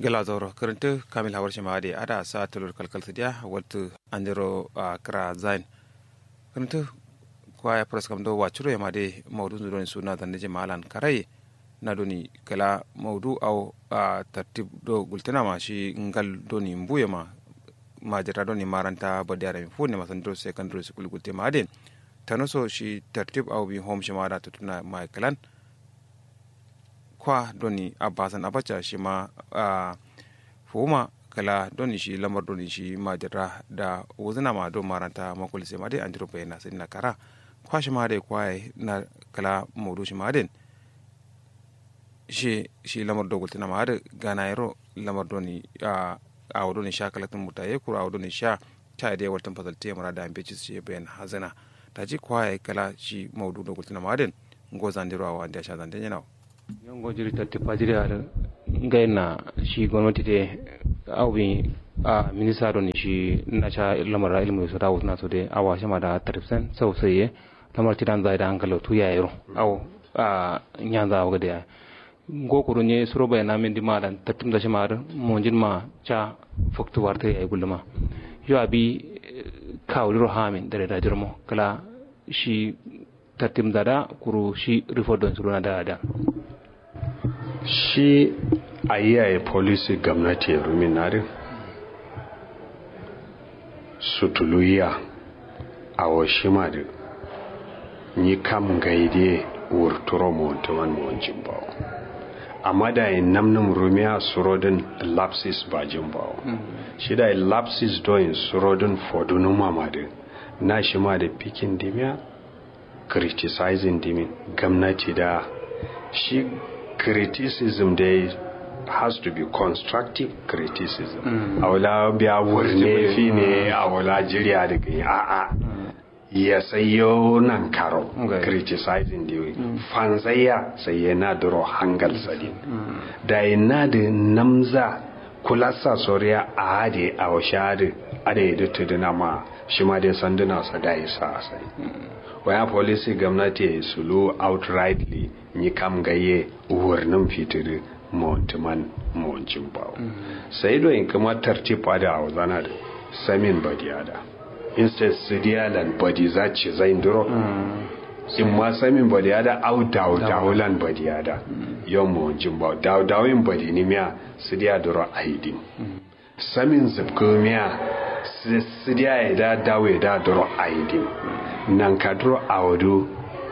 gala zauro karanta kamil hawar shima da ada sa tulur kalkal sidiya waltu andiro a kra zain karanta kwaya pras kam do wachuro ya made maudu ndoni suna dan je malan karai na doni kala maudu au a tartib do gultana ma shi ngal doni mbuye ma majira doni maranta badiyara mi fu ne masandro secondary school gulte maden tanoso shi tartib au bi home shima da tutuna ma kalan kwa doni abasan abacha shi ma a fuma kala doni shi lamar doni shi majira da wuzina ma do maranta makul sai ma dai andiro bayana sai na kara kwa shi ma dai kwa na kala maudu shi ma den shi shi lamar do gultina ma da gana yaro lamar doni a a wado ni sha kalatin mutaye kura a wado ni sha ta dai wartan fasalte mara da ambe ci shi bayan hazana ta ji kwa kala shi maudu do gultina ma den ngo zandiro a wanda sha zande yana yongo jiri tatti pajiri ada gaina shi gwamnati de awbi a minista don shi na cha lamar ilmu su dawo na so de awa shama da 30% sau sai ye lamar tidan zai da hankalo tu ya yaro aw a nyanza wa de go kuru nye suro bai na min dima dan tattum da shama da monjin ma cha foktu warta ya gulma yo abi kawliro hamin dare da jirmo kala shi tattim dada kuru shi rifodon suru na da da shi a yaye polisi gwamnati ya ruminari sutuluya a washima da ni kam gaide wurturo montuman monjin bawo amma da yin namnin rumiya surodin lapsis ba jin bawo shi da lapsis doyin surodin fodunu mamadin na shi ma da pikin dimiya criticizing dimin gwamnati da shi criticism dai has to be constructive criticism a wula biya wurne fi ne a wula jiriya da gani a'a ya sayo nan karo criticizing da fanzaya sai yana duro hangal sadin da yana da namza kulasa soriya a hade a washade a da yi tuduna ma shi ma dai sanduna sa da yi sa sai waya policy gwamnati sulu outrightly ni kam gaye uwarnin fitiri montiman moncin bawo sai do in kuma tartiba da auzana da samin badiyada instead sidiyalan badi za ce zai duro in ma samin badiyada au dawo dawolan badiyada yon moncin bawo dawo dawin badi ni miya sidiya duro aidin samin zubkumiya sidiya ya da dawo ya da duro aidin nan ka duro awadu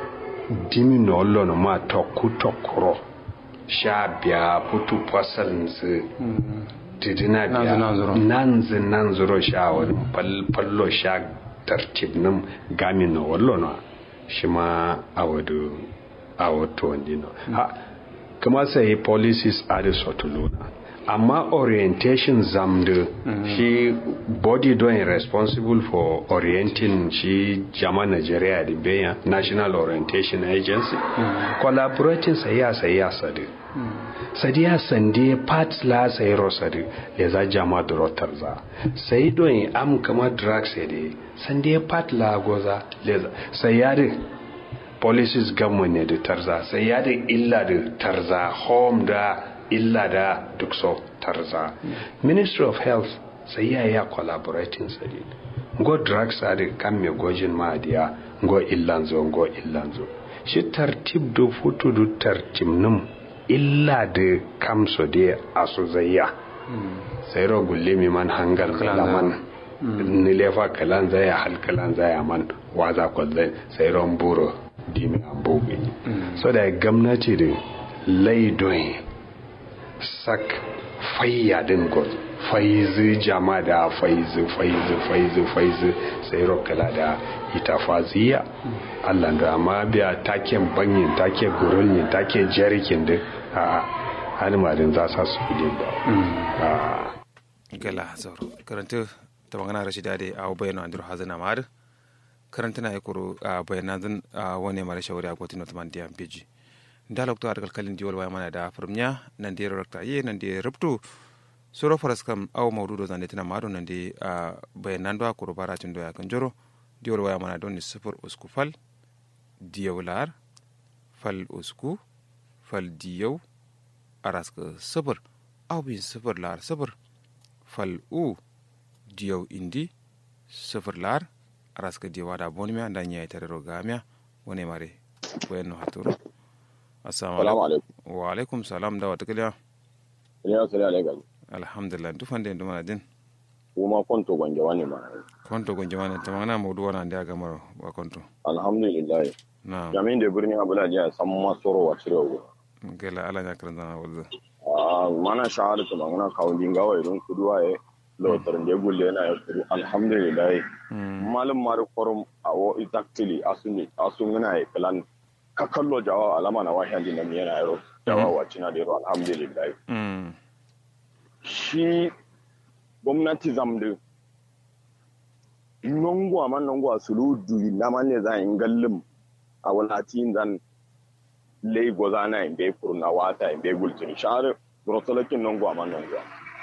dimi na olo na ma tokku tokkuro sha biya putu pasal nzi tidina biya nanzi nanzuro sha wani pallo sha tartib nim gami na olo na shi ma awadu awato wandi na ha kuma sai policies are sotuluna amma orientation zamdu shi body doing responsible for orienting shi jama nigeria da bayan national orientation agency collaborating sayya sayya sadu sadiya sande part la sai rosadu le za jama da rotar za sai doing am kama drugs de sande part la goza le sayya policies government ne da tarza sayya da illa da tarza home da illa da duk so tarza ministry of health sai ya ya collaborating sadi go drugs are kan me gojin ma dia go illanzo go illanzo shi tartib do futu do tartib num illa de kam so de aso zayya sai ro gulle mi man hangal kalaman ni lefa kalan zaya hal kalan zaya man waza ko sai ron buro dimi ambobe so da gwamnati da laidoyin sak fayya din god faizu jama da faizu faizu faizu faizu sai rokala da ita faziya allah da amma biya taken banyin take gurulni take jerikin da a halimarin za sa su kudi ba gala zauro karanta ta magana rashi dade a bayyana andur hazina ma'ad karanta na ikuru a bayyana zan wani mara shawari a kotun ottoman diyan beji dalok to argal kalin diwol waya mana da firmnya nan de rakta ye nan de ruptu soro faras kam aw mawdudo zande tina mado nan de bayanan do akuro baratin do ya kan joro diwol waya mana don ni sifur usku fal diyawlar fal usku fal diyaw araska sifur au bin sifir lar sifir fal u diyau indi sifir lar araska diwa da bonmiya da nya tare rogamia wone mare wenno haturo assalamu alaikum wa alaikum salam da wata kiliya ya sari alaikum alhamdulillah dufande ndumana din kuma konto gonje wani ma konto gonje wani tamana mawdu wana ndi aga maro wa konto alhamdulillah na jamin da birni abula jiya san masoro wa cire gela ala nya karanta na wulza ah mana shahada to mangana kawun gawa idan kuduwa e lotar da gulle na ya kudu alhamdulillah malum mari forum awo exactly asuni asungina e plan ka kallo jawa alama na wahi andin nan yana yaro jawa wa cina da yaro alhamdulillah mm shi gwamnati zamdu nongo man nongo asulu duri na man ne za in gallim a walatin zan lei goza na in bai furna wata in bai gultin share rotolakin nongo man nongo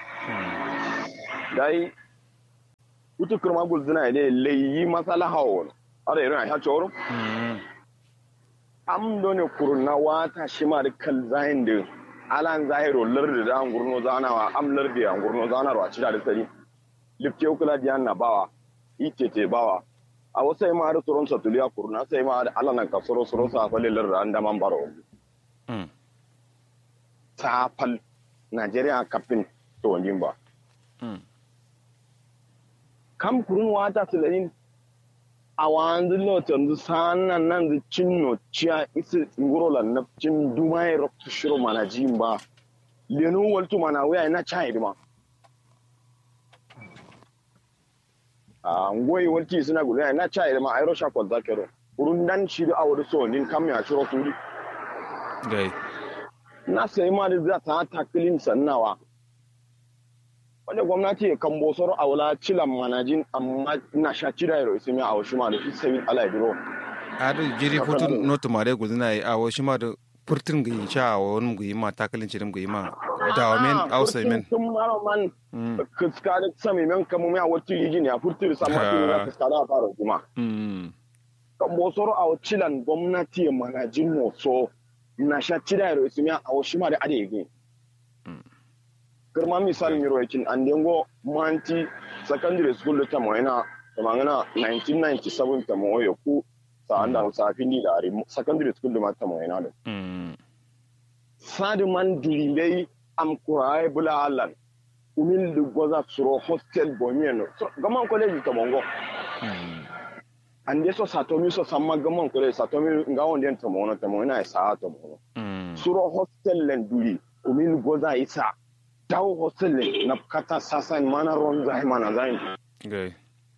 dai utu kurma gulzina ne lei yi masala hawo ara irin a choro mm am done kurna wata shi ma da kal zahin da alan zahiro lardi da an gurno zanawa am lardi an gurno zanarwa ci da tsari lifke kula diyan na bawa itete bawa a wasu ma da tsoron satuliya kurna sai ma da alanan ka soro soro sa fa lelar da an da man baro mm ta fal Najeriya kafin to wajin ba mm kam kurun wata sulanin a wanzu lotan zu sanan nan zu cinno ciya isi nguro na cin dumai roktu shiro mana jin ba lenu waltu mana waya na chai ma a ngoyi walti suna gudu na chai ma ayro sha kwal zakero kurun dan shi da awru so nin kam ya shiro turi gai na sai ma da za ta taklin sannawa wanda gwamnati ya kan bosoro a wula cilan manajin amma na sha cira yaro isimi a wasu ma da fi sabi ala biro adu jiri putu notu mare gulzina yi awo shima da purtin gi cha awo num gi ma takalin chirim gi ma dawa men ausa men tun mara man mm kuskare sami men kamu mai a wata yiji ne a furtiri sama tun na kuskare a fara jima mm kan bosoro a cilan gwamnati ya manajin moso na sha cira yaro isimi a wasu ma da ade yigi girma misalin yaro yakin an dengo manti secondary school ta moyana da mangana 1997 ta moyo ku sa anda sa findi da ari secondary school da mata moyana da mm sadi man durimbei am kurai bula halan umil du goza suro hostel bomieno so gaman college ta mongo mm ande so satomi so samma gaman college satomi ngawon den ta mono ta moyana sa ta mono mm suro hostel len duri umil goza isa dawo hostel len na kata sasan mana ron zai mana zai gai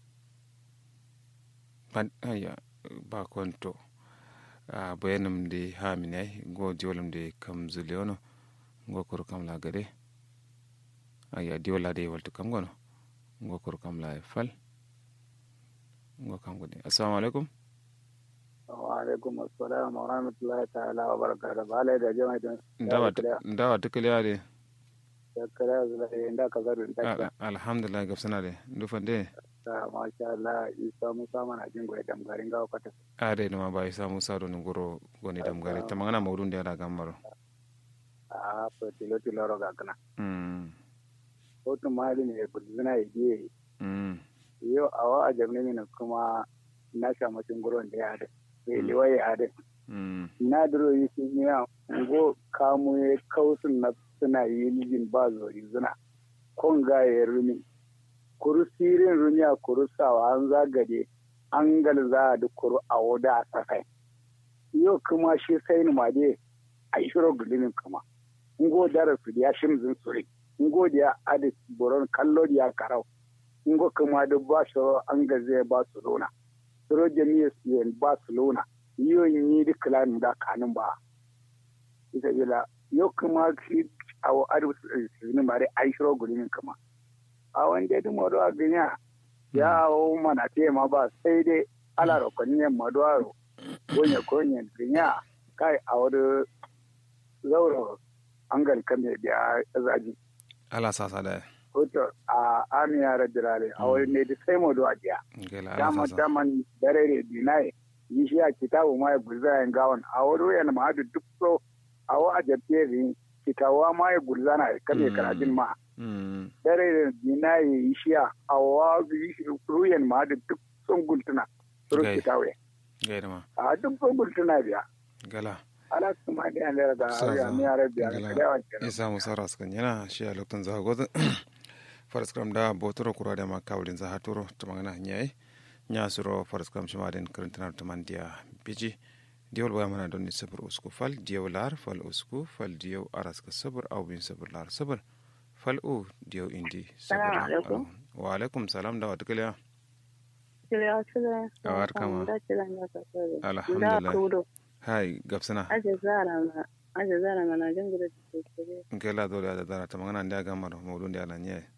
ban aya ba konto a bayanum de ha minai go diolum de kam zuliono go kor kam la gade aya diola de waltu kam gono go kor kam la fal go kam gode assalamu alaikum wa alaikum assalam wa rahmatullahi ta'ala wa barakatuh bale da jama'a din ndawa ndawa tukaliya de kare zula inda ka zaru inda ka alhamdulillah gabsana de ndufande ta masha Allah isa musa mana jin goyi dam garin gawa kata ade no ba isa musa do ni goro goni dam gare tamangana mawdun de ada gamaro a fa tilo tilo ro ga kana mm hoto mali ne budzina idiye mm yo awa a jamne mina kuma na sha macin guron da ya da sai liwaye ya da mm na duro yi su ya ngo kamu ya kausun na suna yi lijin ba zori zuna kon ga ya rumi kuru sirin rumi a kuru sawa an zagade an galza da kuru a wada a safai yau kuma shi sai ni made a yi shiro gulimin kuma ngo dara su ya shimzin suri ngo da ya adi boron kallo da ya karau ngo kuma da ba shiro an gaze ba su lona suro jami'a su ba su lona yau yi duk lanin da kanin ba ita bila yau kuma shi a wa adu sini mare ai shiro gulimin kuma a wanda da modo a ganya ya o mana te ma ba sai dai ala ro kon ne modo aro gonya konya ganya kai a wadu zauro angal kame biya zaji ala sasa da hoto a amiya rajirale a wani ne da sai modo a biya gela ala dama sasa daman dare ne dinai yi shi a kitabu ma ya gurza yan gawon a wani yana ma hadu duk so a wa a jabiye rin fitawa ma ya gurzana ya kame Mm. karajin ma mm dare da dina ya yi shiya a wa ruyan ma da duk sun gultuna sun Gai. fitawa gaida ma a duk sun gultuna biya gala ala kuma da yan da da Sa- ya mi ara biya gala da yawan kenan isa musa raskan yana shi a lokacin za gozu faraskram da botoro kura da ma kawulin za haturo ta magana nyai nya suro faraskram shi ma den karantina ta man dia biji diol baya mana don ni sabur usku fal diyo lar fal usku fal diyo araska sabur au bin sabur lar sabur fal u diyo indi sabur Salamu alaikum. wa alaikum salam da wata kiliya Kiliya kiliya. Awar kama. Da kila na ka sore. Alhamdulillah. Da kudo. hai gabsana Aje zara ma. Aje zara ma na jin gudu da kire. ngela dole da dara ta magana ndia gamar mawdun dia la nye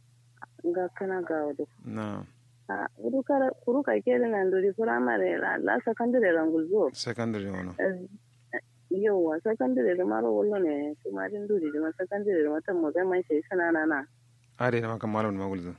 Ga kana ga wadu. na A kudu kara kuru ka kele na nduri primary la la secondary la ngulzo. secondary wono Yauwa secondary da maro wallo ne kuma din duri da secondary da mata mo zai mai sai sana na na. ade na maka malam ma gulzu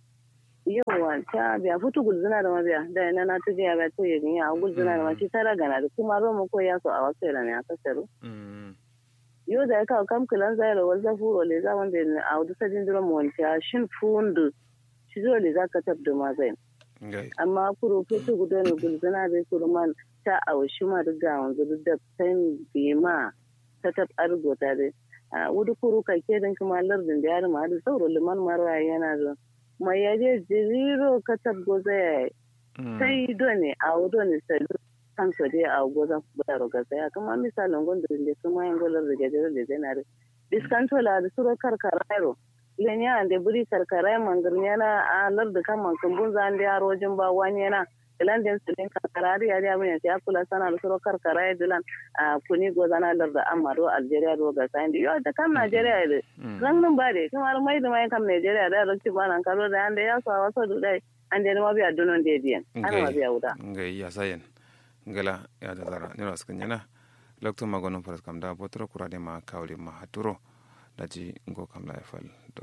Yauwa ta biya futu gulzuna da mabiya da ina na tuje ya ba to yin ya gulzuna da ma ci tara gana da kuma romo ko ya so a wasu ne aka saru. mm yo da ka kam kilan zaira wal zafuro le za wanda ne a wudu sajin duro mo wanta shin fundu shi zo le za ka tabda ma zai ngai amma kuro ko su gudo ne gulzana da kuro man ta a washi ma da wanzu da san bi ma ta tab argo ta dai a wudu kuro ka ke din kuma lardin da yar ma da sauro liman marwa yana da mai yaje zero ka tabgo zai Mm. sai dole a wudu ne sai kan so dai a gozan da roga sai kuma misalin gondon da kuma yin golar da gajere da zanare diskantola da suro karkarairo lenya ande buri karkarai mangarnya na a lar da kan man kumbun zan da yaro jin ba wani yana ilan den sulin karkarari ya ya mun ya kula sana da suro karkarai dilan a kuni gozana lar da amaro algeria do ga sai yo da kan nigeria da Mm. ran nan ba de kamar mai da mai kan nigeria da rakti ba nan karo da ande ya sa waso dudai ande ma biya dunon de diyan ana ma biya wuda ngai ya sayen ngala ya da zara ni ras kanyana lokto magonon faras kam da botro kurade ma kawli ma haturo daji ngo kam la fal do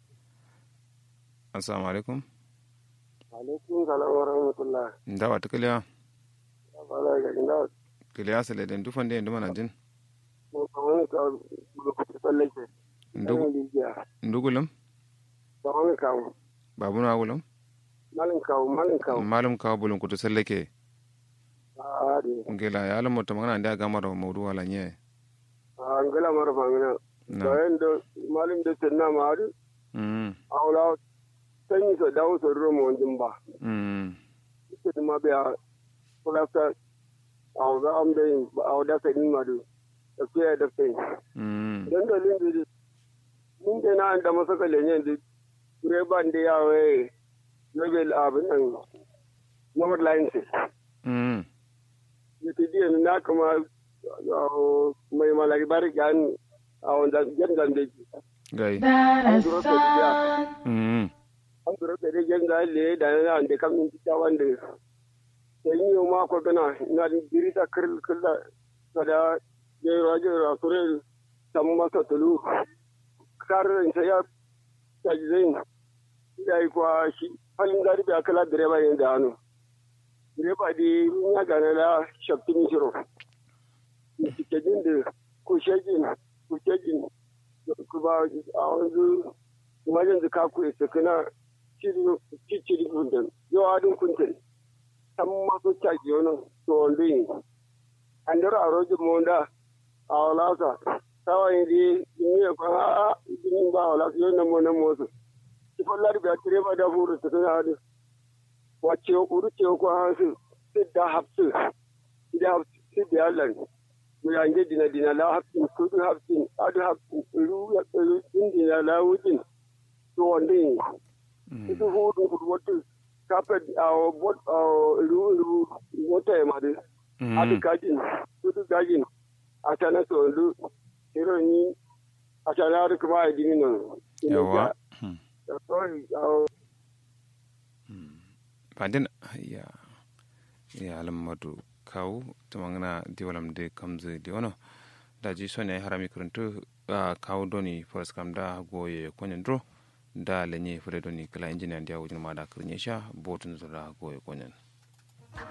assalamu alaikum alaikum salam wa rahmatullah ndawa to kiliya wala ga ina kiliya sele den du fande ndu mana jin ko wani ka ko ko tsallake ndugu lijiya ndugulum ba wani kawo babu na gulum malin kawo malin kawo malum kawo bulun kutu sallake a de ngela ya alamu to magana ndia gamar mawdu wala nye a ngala mara famina na bayan da malin da tanna ma har mm aula sanyi sa dawo sa ruwa mu wanjin ba mm ita ma biya kulafta a za am da yin a wada ka ni ma do da ke da kai mm dan da lin da mun da na da masa kalenye da direban da yawe level abin nan number line sai mm yake jiya na kama mai malari bari kan a wanda jangan da gai an duro ka jiya mm an duro ka da jangan le da na da kam in ta wanda sai yi ma ko gana na diri ta kirl killa kada je raje rasure samu masa tulu karin sai ya ta zain ya yi kwa shi halin gari da kala direba ne da hannu direba di ya gane la shaftin shiro cikin da kushegin kushegin kuma a wanzu wajen da kaku ya sakana ciciri kuntan yau adin kuntan san masu caji wani tsohon yi an dara a rojin monda a walasa tawaye da yi ya kwan a jinin ba a walasa yau na monan motsa sifon laribiya direba da furu ta suna hadu wacce uru ce ko hansu sidda hafsu sidda hafsu sidda yallan mu yange dina dina la hafsin kudu hafsin adu hafsin uru ya uru din dina la wujin to wande itu hudu kudu watu kapet aw bot aw uru uru wata ma de adu kajin kudu kajin atana to ndu hero ni atana adu kuma idini no yawa aw fandin ya ya alamadu kawu tumangana diwalam de kamze diwano da ji sonya harami kuruntu a kawu doni first kam da goye konyen dro da lenye fure doni kala injiniyan dia wujin ma da kurnyesha botun zura goye konyen